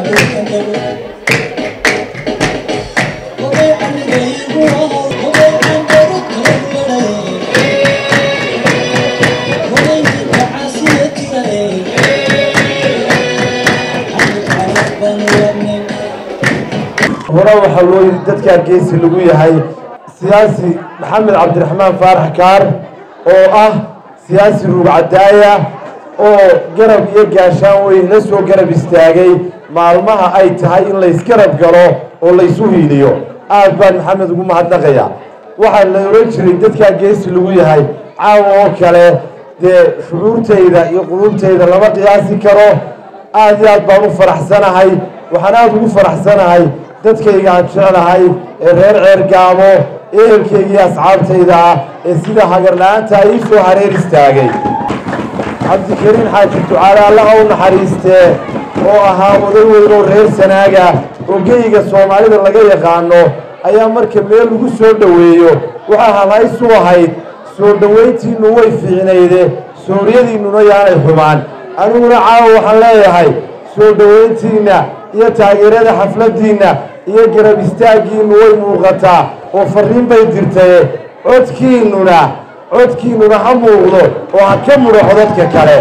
hore waxaa loo yidhi dadkaa geesi lagu yahay siyaasi maxamed cabdiraxmaan faarax kaar oo ah siyaasi ruugcadaaya oo garab iyo gaashaan weyn la soo garab istaagay maalmaha ay tahay in laysgarab galo oo laysu hiiliyo aad baan maxamed ugu mahadnaqaya waxaa la ohan jiray dadkaa geesi lagu yahay caawa oo kale dee shucuurtayda iyo quluubtayda lama qiyaasi karo aad iyo aad baan u faraxsanahay waxaan aada ugu faraxsanahay dadkayga aan jeclahay ee reer ceergaamo ehelkayga iyo asxaabtayda ah ee sida hagarla-aanta ii soo hareer istaagay cabdikariin xaaji ducaale alla u naxariistee oo ahaa oday weyn oo reer sanaaga oo geyga soomaalida laga yaqaano ayaa marka meel lagu soo dhoweeyo waxaa halhaysu ahayd soo dhowayntiinnu way fiicnayde sooriyadiinnuna yaanay xumaan aniguna caawa waxaan leeyahay soo dhowayntiinna iyo taageerada xafladdiinna iyo garab istaaggiinnu way muuqataa oo farriin bay dirtaye codkiinnuna codkiinnuna ha muuqdo oo ha ka mudhaxo dadka kale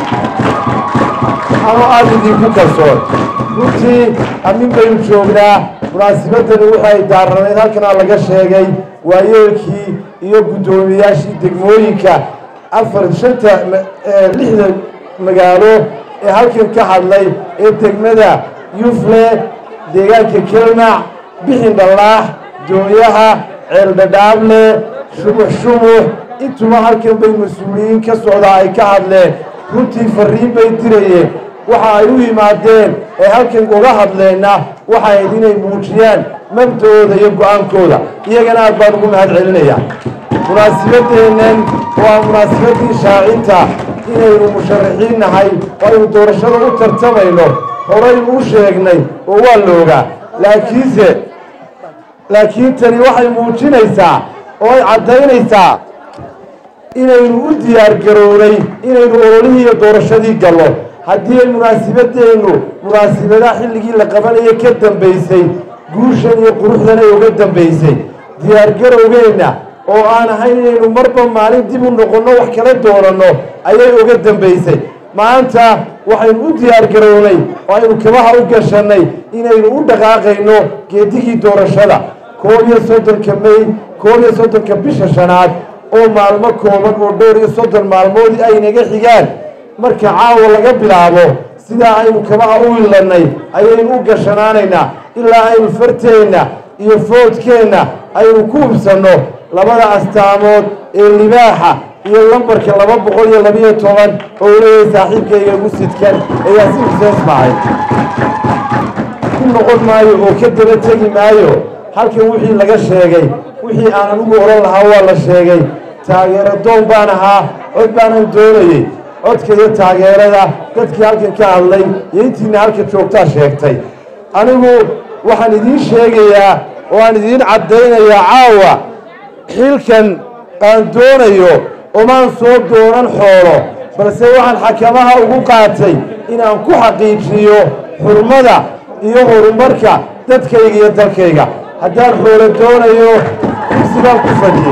ama aada idinku kalsoon runtii amin baynu joognaa munaasibaddani waxay daaranayd halkanaa laga sheegay waayeelkii iyo guddoomiyayaashii degmooyinka afar shanta lixda magaalo ee halkan ka hadlay ee degmada yufle deegaanka kelmac bixin dhallaax doonyaha ceeldhadhaable shubux shubux intuba halkan bay mas-uuliyiin ka socdaa ay ka hadleen runtii farriin bay dirayeen waxa ay u yimaadeen ee halkan uga hadleenna waxay ayd inay muujiyaan mabda'ooda iyo go-aankooda iyagana aad baan ugu mahad celinayaa munaasibaddeennan waa munaasibaddii shaacinta inaynu musharaxiin nahay oo aynu doorashada u tartamayno horaynu u sheegnay oo waa la ogaa laakiinse laakiin tani waxay muujinaysaa oo ay caddaynaysaa inaynu u diyaar garownay inaynu ololihii iyo doorashadii gallo haddii ay munaasibadeennu munaasibadaha xilligii la qabanayo ka dambaysay guushan iyo quruxdan ay uga dambaysay diyaargarowgeenna oo aan ahayn inaynu marba maalin dib u noqonno wax kala dooranno ayay uga dambaysay maanta waxaynu u diyaar garownay oo aynu kabaha u gashannay inaynu u dhaqaaqayno geedigii doorashada koob iyo soddonka may koob iyo soddonka bisha shanaad oo maalmo kooban oo dhowr iyo soddon maalmoodii ay naga xigaan marka caawa laga bilaabo sidaa aynu kabaha u ilannay ayaynu u gashanaanaynaa ilaa aynu farteenna iyo foodkeenna aynu ku hubsanno labada astaamood ee libaaxa iyo lambarka laba boqol iyo labiyo toban oo leeyahay saaxiibkayga ugu sidkan ee yaasiin xuseen ismaaciil ku noqon maayo oo ka daba tegi maayo halkan wixii laga sheegay wixii aan anigu odhan lahaa waa la sheegay taageero doon baan ahaa cod baanan doonayey codka iyo taageerada dadkii halkan ka hadlay iyo intiina halka joogtaa sheegtay anigu waxaan idiin sheegayaa oo aan idiin caddaynayaa caawa xilkan aan doonayo omaan soo doonan xoolo balse waxaan xakamaha ugu qaatay inaan ku xaqiijiyo xurmada iyo horumarka dadkayga iyo dalkayga haddaan xoolo doonayo kursigaan ku fadhiyey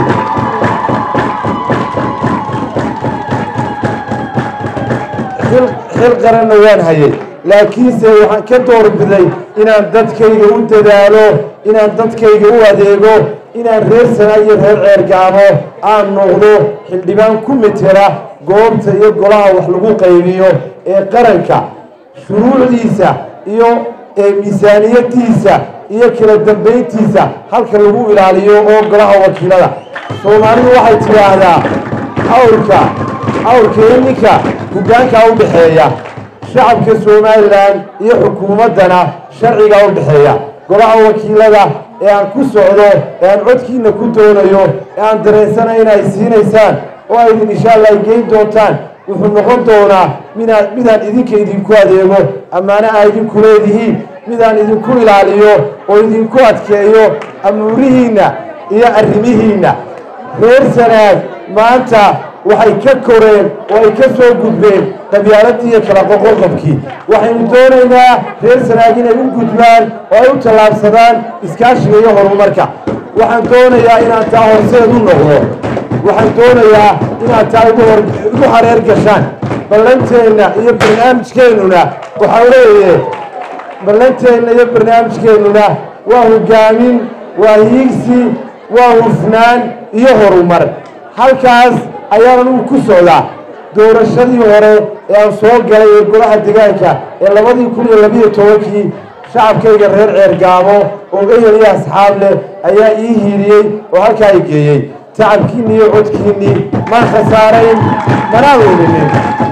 xil qaranna waan hayay laakiinse waxaan ka doorbiday inaan dadkayga u dadaalo inaan dadkayga u adeego inaan reer sanaa iyo reer ceergaamo aan noqdo xildhibaan ku mitira goobta iyo golaha wax lagu qaybiyo ee qaranka shuruucdiisa iyo miisaaniyadiisa iyo kala dambayntiisa halka lagu ilaaliyo oo golaha wakiilada soomaalidu waxay tidhaahdaa awrka awrka iyo ninka hoggaankaa u dhexeeya shacabka somalilan iyo xukuumaddana sharcigaa u dhexeeya golaha wakiilada ee aan ku socdo ee aan codkiina ku doonayo ee aan dareensanay in ay siinaysaan oo aydin insha allah ay geyn doontaan wuxuu noqon doonaa minaa midaan idinka idinku adeego ammaane aa idinku leedihiin midaan idinku ilaaliyo oo idinku adkeeyo amuurihiinna iyo arrimihiinna reer sanaag maanta waxay ka koreen oo ay ka soo gudbeen qabyaaladii iyo kala qoqoqobkii waxaynu doonaynaa reer sanaag inay u gudbaan oo ay u tallaabsadaan iskaashiga iyo horumarka waxaan doonayaa inaan taa horseed u noqdo waxaan doonayaa inaad taa igu hareer gashaan ballanteenna iyo barnaamijkeennuna waxaa leeye ballanteenna iyo barnaamijkeennuna waa hogaamin waa hiigsi waa hufnaan iyo horumar halkaas ayaan anugu ku socdaa doorashadii hore ee aan soo galay ee golaha degaanka ee labadii kun iyo labiyo tobankii shacabkayga reer ceergaamo oo eyel iyo asxaab leh ayaa ii hiiliyey oo halkaa i geeyey tacabkiinni iyo codkiinnii maan khasaarayn manaan weynanin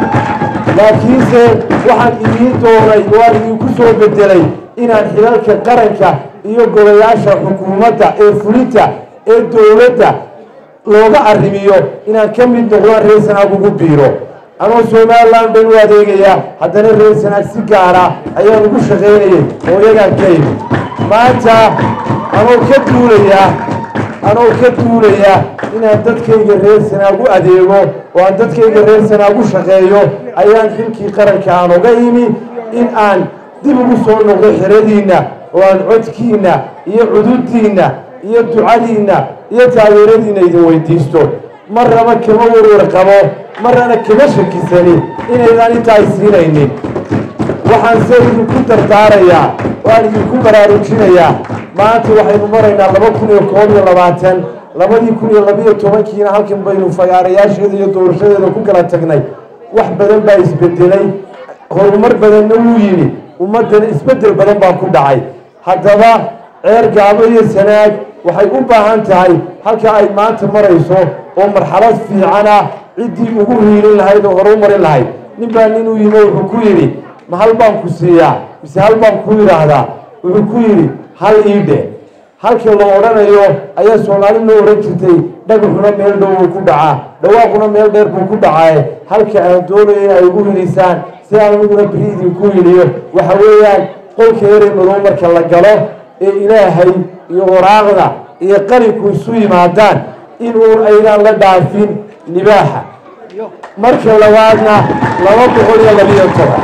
laakiinse waxaan idiin doonay oo aan idinku soo bedelay inaan xilalka qaranka iyo golayaasha xukuumadda ee fulinta ee dowladda looga arrimiyo inaan ka mid noqdaan reer sanaag ugu biiro anoo somalilan ban u adeegayaa haddana reer sanaag si gaara ayaan ugu shaqaynayay oo iyagaan ka imi maanta anoo ka duulayaa anoo ka duulayaa inaan dadkayga reer sanaag u adeego oo aan dadkayga reer sanaag u shaqeeyo ayaan xilkii qaranka aan oga imi in aan dib ugu soo noqdo xeradiinna oo aan codkiinna iyo cududdiinna iyo ducadiinna iyo taageeradiinna idin weydiisto marnaba kama warwar qabo marnana kama shakisani inaydaan intaa isiinaynin waxaan se idinku dardaarayaa oo aan idinku baraarujinayaa maanta waxaynu maraynaa laba kun iyo koob iyo labaatan labadii kun iyo labiyo tobankiina halkan baynu fagaarayaasheeda iyo doorashadeeda ku kala tagnay wax badan baa isbedelay horumar badanna wuu yimi ummaddana isbeddel badan baa ku dhacay haddaba ceer gaabo iyo sanaag waxay u baahan tahay halka ay maanta marayso oo marxalad fiican ah ciddii ugu hiilin lahayd oo hore u marin lahayd nin baa ninuu yimi wuxuu ku yidhi ma hal baan ku siiyaa mise hal baan ku yidhaahdaa wuxuu ku yidhi hal iidhe halkii la odhanayo ayaa soomaali loo odhan jirtay dhagaxuna meel dhow uu ku dhacaa dhawaaquna meel dheer buu ku dhacaaye halka aan doonayo in ay ugu hilisaan si aan aniguna beri idinku hiliyo waxa weeyaan qolka erey madow marka la galo ee ilaahay iyo waraaqda iyo qalinku isu yimaadaan inuun aydaan la dhaafin libaaxa marka labaadna laba boqol iyo labiyo toban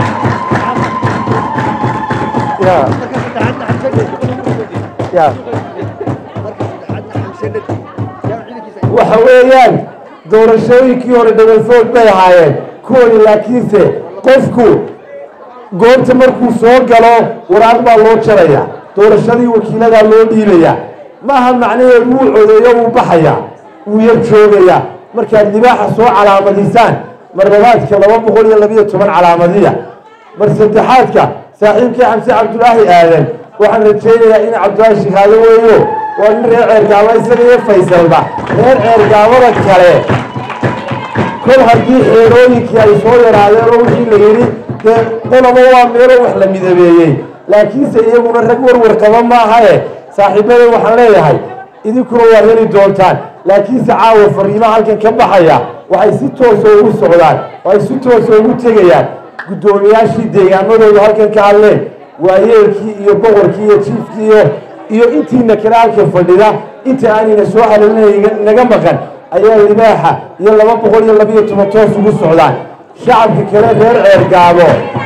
waxa weeyaan doorashooyinkii hore dhabalfoog bay ahaayeen kuwani laakiinse qofku goobta markuu soo galo waraaq baa loo jaraya doorashadii wakiiladaa loo dhiibayaa maaha macnaheedu wuu codeeyo wuu baxayaa wuu yar joogayaa markaad libaaxa soo calaamadisaan marlabaadka laba boqol iyo labiyo toban calaamadiya mar saddexaadka saaxiibkii xamse cabdulaahi aadan waxaan rajaynayaa in cabdulaahi shikaado weeyo waa nin reer ceergaabo isaga iyo faysalba reer ceergaabada kale kol haddii xeerooyinkii ay soo yaraadeen oo wixii la yidhi dee qolaba waa meelo wax la midabeeyey laakiinse iyaguna rag warwar qaba maahae saaxiibada waxaan leeyahay idinkuna waa heli doontaan laakiinse caawa fariimaha halkan ka baxaya waxay si toosa ugu socdaan oo ay si toosa ugu tegayaan guddoomiyaashii deegaamadooda halkan ka hadleen waayeelkii iyo boqorkii iyo jiifkii iyo iyo intiina kale halka fadhida inta aanayna soo haleelina naga maqan ayaa libaaxa iyo laba boqol iyo labiyo toban toos ugu socdaan shacabka kale reer ceergaabo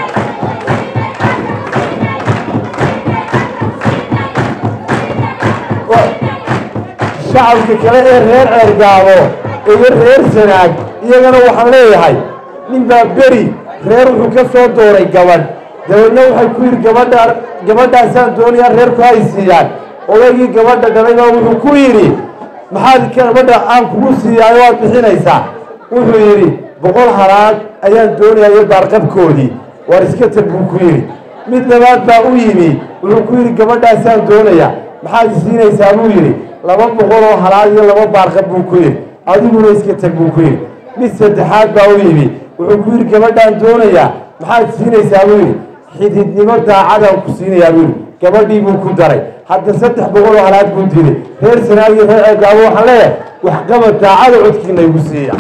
shacabka kale ee reer ceergaabo iyo reer sanaag iyagana waxaan leeyahay nin baa beri reer wuxuu ka soo dooray gabadh dabeedna waxay ku yidhi gabadha gabadhaasaan doonayaa reerku hay siiyaan odaygii gabadha dhalay baa wuxuu ku yidhi maxaad gabadha aan kugu siiyaayo waad bixinaysaa wuxuu yidhi boqol halaad ayaan doonayaa iyo baarqabkoodii waar iska tag buu ku yidhi mid labaad baa u yimi wuxuu ku yidhi gabadhaasaan doonayaa maxaad isiinaysaa buu yidhi laba boqol oo halaad iyo laba baarqab buu ku yidhi adiguna iska tag buu ku yidhi mid saddexaad baa u yimi wuxuu ku yidhi gabadhaan doonayaa maxaad siinaysaa buu yidhi xididnimo daacadaan ku siinayaa buu yidhi gabadhii buu ku daray hadda saddex boqol oo halaad buu dilay reer sanaag iyo reer ceergaabo waxaan leeyahay waxqabad daacada codkiina igu siiya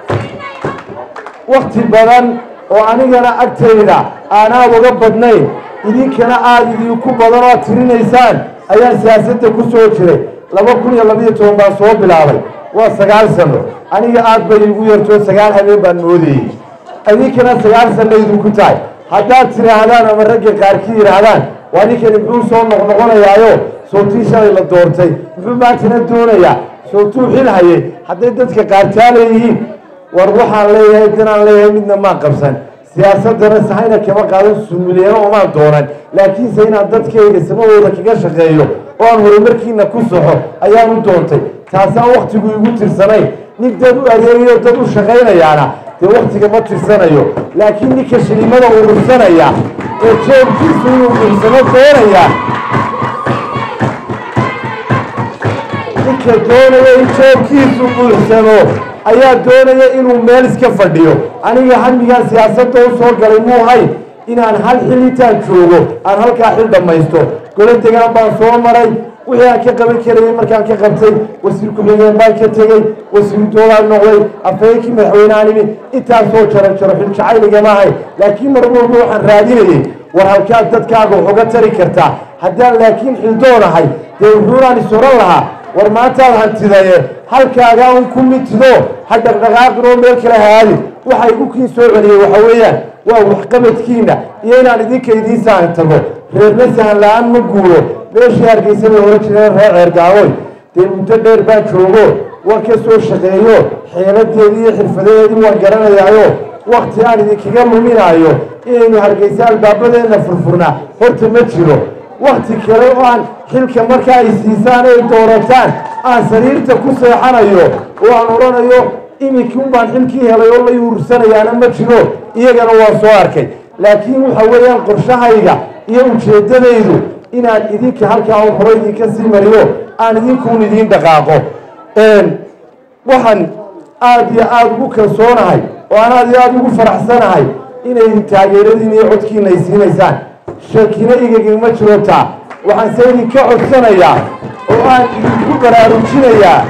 wakti badan oo anigana agtayda aanaa uga badnayn idinkana aada idinku badan oo tirinaysaan ayaan siyaasadda ku soo jiray laba kun iyo labayo toban baan soo bilaabay waa sagaal sano aniga aad bay igu yartoo sagaal habeen baan moodayey idinkana sagaal sano idinku tahay haddaad tidhaahdaan ama ragga qaarkii yidhaahdaan waa ninkani muxuu soo noqnoqonayaayo sootii shalay la doortay muxuu maantana doonayaa sootuu xil hayay hadday dadka qaartaa leeyihiin war waxaan leeyahay danaan leeyahay midna maan qabsan siyaasadana sahayna kama qaadan sumulyano omaan doonan laakiinse inaan dadkayga samadooda kaga shaqeeyo oo aan horumarkiina ku soxo ayaan u doontay taasaan waktigu igu tirsanayn nin dad u adeegayo dad u shaqaynayaana dee waktiga ma tirsanayo laakiin ninka shilimada urursanaya ee jeebkiisu inuu buursamo doonaya ninka doonaya in jeebkiisu buuxsamo ayaa doonaya inuu meel iska fadhiyo aniga hamigaan siyaasadda u soo galay muu hay inaan hal xil intaan joogo aan halkaa xil dhammaysto golo degaan baan soo maray wixii aan ka qaban karayay markaan ka qabtay wasiir ku-xigeen baan ka tegey wasiir doolaan noqday afhayeenkii madaxweynehaan imi intaasoo jaro jaro xil jacayligama ahay laakiin mar walba waxaan raadinayay war halkaad dadkaaga waxuga tari kartaa haddaan laakiin xildoonahay dee wuxuunaan is oran lahaa war maantaad hantidaye halkaagaa un ku mitido ha dhaqdhaqaaqin oo meel kale haadin waxa igu kii soo celiyey waxa weeyaan waa waxqabadkiina iyo inaan idinka idiin sahan tago reerna sahan la-aan ma guuro meeshii hargeysa bay ohan jireen reer ceergaawoy dee muddo dheer baan joogo waan ka soo shaqeeyo xeeladeedii iyo xirfadadeedii waan garanayaayo wakti aan idinkaga luminaayo inaynu hargeysa albaabadeenna furfurnaa horta ma jiro wakti kale oo aan xilka marka ay siisaan ay doorataan aan sariirta ku seexanayo oo aan odhanayo iminkun baan xilkii helay oo la yuursanayaana ma jiro iyagana waa soo arkay laakiin waxa weeyaan qorshahayga iyo ujeeddadaydu inaan idinka halkaa un hore idinka sii mariyo aan idinkuun idiin dhaqaaqo waxaan aada iyo aada ugu kalsoonahay oo aan aada iyo aada ugu faraxsanahay inay taageeradiina iyo codkiina ay siinaysaan shakina igagama jiro taa waxaan se idinka codsanayaa oo aan idinku baraarujinayaa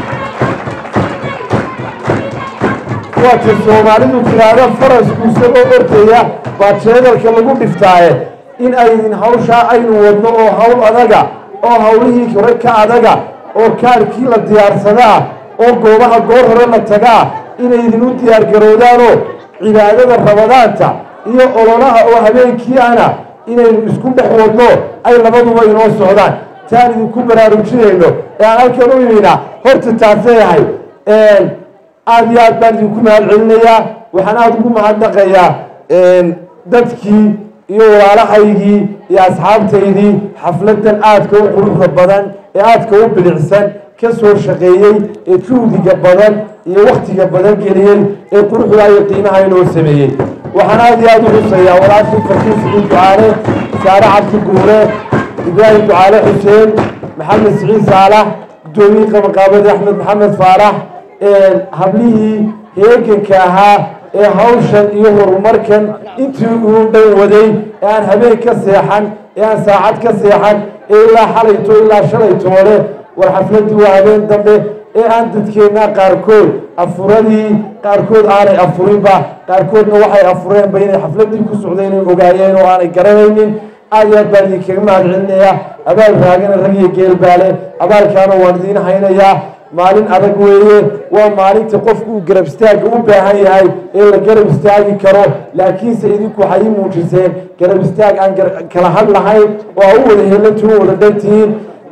waata soomaalidu tiraahdo farasku isagoo ordaya baa jeedalka lagu dhiftaaye in aydin hawshaa aynu wadno oo hawl adaga oo hawlihii hore ka adaga oo kaarkii la diyaarsadaa oo goobaha goor hore la tagaa inaydin u diyaargarowdaanoo cibaadada rabadaanta iyo ololaha oo habeenkii ana inaynu isku dhex wadno ay labaduba inoo socdaan taan idinku baraarujinayno ee aan halkan u imina horta taasay ahay aada iyo aad baan idinku mahad celinayaa waxaan aada ugu mahadnaqayaa dadkii iyo walaalahaygii iyo asxaabtaydii xafladan aadka u quruxda badan ee aadka u bilicsan ka soo shaqeeyey ee juhdiga badan iyo waktiga badan geliyey ee quruxda iyo qiimaha inoo sameeyey waxaan aada iyo aada u xuseeyaa walaashii farkiis ibn ducaale saare cabdi guure ibraahim ducaale xuseen maxamed siciid saalax guddoomiye qabaqaabadi axmed maxamed faarax hablihii heeganka ahaa ee hawshan iyo horumarkan intii uu dhan waday ee aan habeen ka seexan ee aan saacad ka seexan ee ilaa xalayto ilaa shalay toole war xafladii waa habeen dambe ee aan dadkeenna qaarkood afuradii qaarkood aanay afurinba qaarkoodna waxay afureenba inay xafladii ku socday inay ogaayeen oo aanay garanaynin aad iyo aad baan idinkaga mahad celinayaa abaal raagana rag iyo geelbaale abaalkaana waan idiin haynayaa maalin adag weeye waa maalinta qofku uu garab istaagga u baahan yahay ee la garab istaagi karo laakiinse idinku waxay ii muujiseen garab istaag aan kala had lahayn oo aa u wada helantiin u wada dhantihiin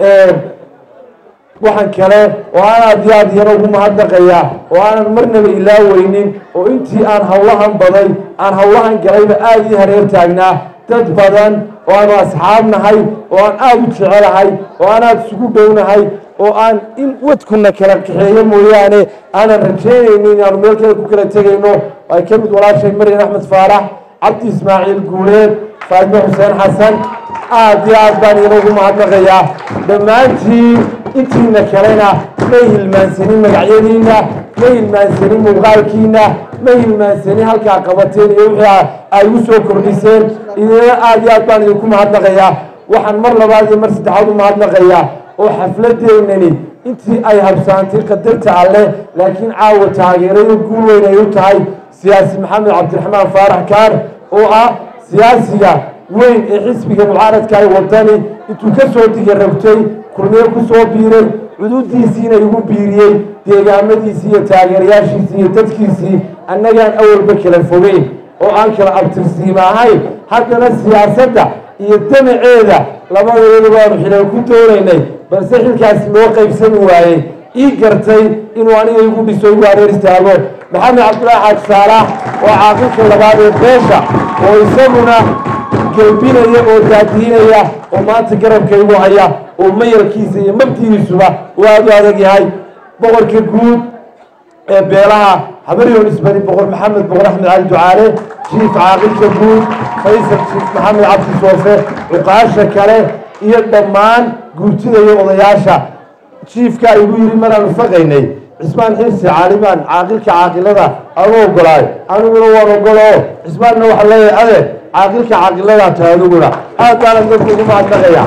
waxaan kale oo aan aad iyo aad iyana ugu mahadnaqayaa oo aanan marnaba ilaaweynin oo intii aan hawlahan baday aan hawlahan galayba aada ii hareer taagnaa dad badan oo aanu asxaab nahay oo aan aada u jecelahay oo aan aada isugu dhownahay oo aan in wadkuna kala kaxeeyo mooyaane aanan rajaynaynin inaanu meel kale ku kala tegayno ay ka mid walaashay maryan axmed faarax cabdi ismaaciil guuleed faadime xuseen xasan aada iyo aad baan idina ugu mahadnaqayaa dhammaantiin intiina kalena may hilmaansanin magacyadiina ma hilmaansanin muuqaalkiina ma hilmaansanin halkaa qabateen iyo wixii ay u soo kordhiseen idina aada iyo aad baan idinku mahadnaqayaa waxaan mar labaad iyo mar saddexaad u mahadnaqayaa oo xafladeennani intii ay habsaantay qadarta alleh laakiin caawa taageerayo guul weyn ay u tahay siyaasi maxamed cabdiraxmaan faarax kaar oo ah siyaasiga weyn ee xisbiga mucaaradka ay wadani intuu ka soo digarabtay kulmiye ku soo biiray cuduuddiisiina igu biiriyey deegaamadiisii iyo taageerayaashiisii iyo dadkiisii annagaan awalba kala fogeyn oo aan kala abtirsiima ahayn haddana siyaasadda iyo damaceeda labadeedu baanu xilal ku doonaynay balse xilkaasi loo qaybsami waayey ii gartay inuu aniga igu dhiso igu hareer istaago maxamed cabdulaahi xaaj saalax oo caaqilka labaad ee beesha oo isaguna gelbinaya oo daadiinaya oo maanta garabka igu haya oo mayalkiisa iyo mabtigiisuba uu aada u adag yahay boqorka guud ee beelaha habaryoon isbari boqor maxamed boqor axmed cali ducaale jiif caaqilka guud faysal jiif maxamed cabdi soofe cuqaasha kale iyo dhammaan guurtida iyo odayaasha jiifkaa igu yidhi maraan faqaynay cismaan xirsi caalimaan caaqilka caaqilada aanu ogolaay aniguna waan ogolo cismaanna waxaa leeyahay ade caaqilka caaqiladaa tahay adiguna aad baanan dadka ugu mahadnaqaya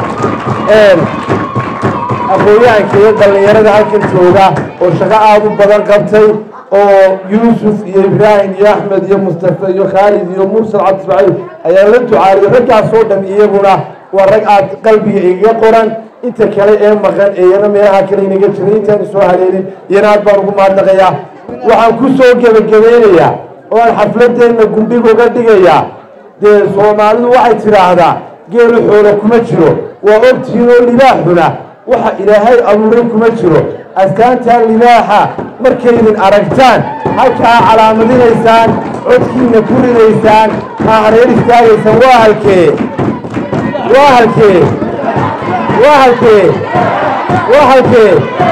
aqoonyahanka iyo dhallinyarada halkan jooga oo shaqo aada u badan qabtay oo yuusuf iyo ibraahim iyo axmed iyo mustafa iyo khaalid iyo mursal cabdismaaciil ayaa la ducaariyo raggaas oo dhan iyaguna waa rag aad qalbiga igaga qoran inta kale ee maqan ee iyana meelaha kale inaga jiray intaanu soo haleelin iyana aad baan ugu mahadnaqayaa waxaan ku soo gebagabeynayaa oo aan xafladeenna gundhig uga dhigayaa dee soomaalidu waxay tidhaahdaa geelu xoola kuma jiro waa ogtihiin oo libaaxuna waxa ilaahay abuuray kuma jiro astaantaa libaaxa markaydin aragtaan halkaa calaamadinaysaan codkiina ku ridaysaan aa hareer istaagaysaan waa halkee waa halkee waa halkee waa halkee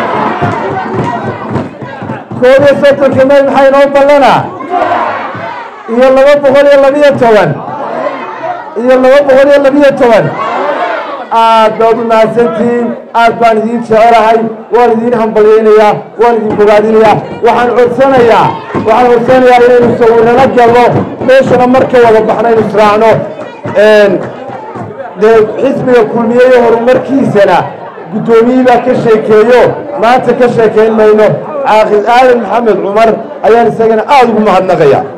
koob iyo soddonka meel maxaa inoo ballanaa iyo laba boqol iyo labiyo toban iyo laba boqol iyo labiyo toban aad baad u mahadsantihiin aad baan idiin jecelahay waan idiin hambalyaynayaa waan idin bogaadinayaa waxaan codsanayaa waxaan codsanayaa inaynu sawirnala galno meeshana marka wada baxno aynu israacno dee xisbiga kulmiye iyo horumarkiisana guddoomiyii baa ka sheekeeyo maanta ka sheekayn mayno caaqil aadan maxamed cumar ayaan isagana aada ugu mahadnaqaya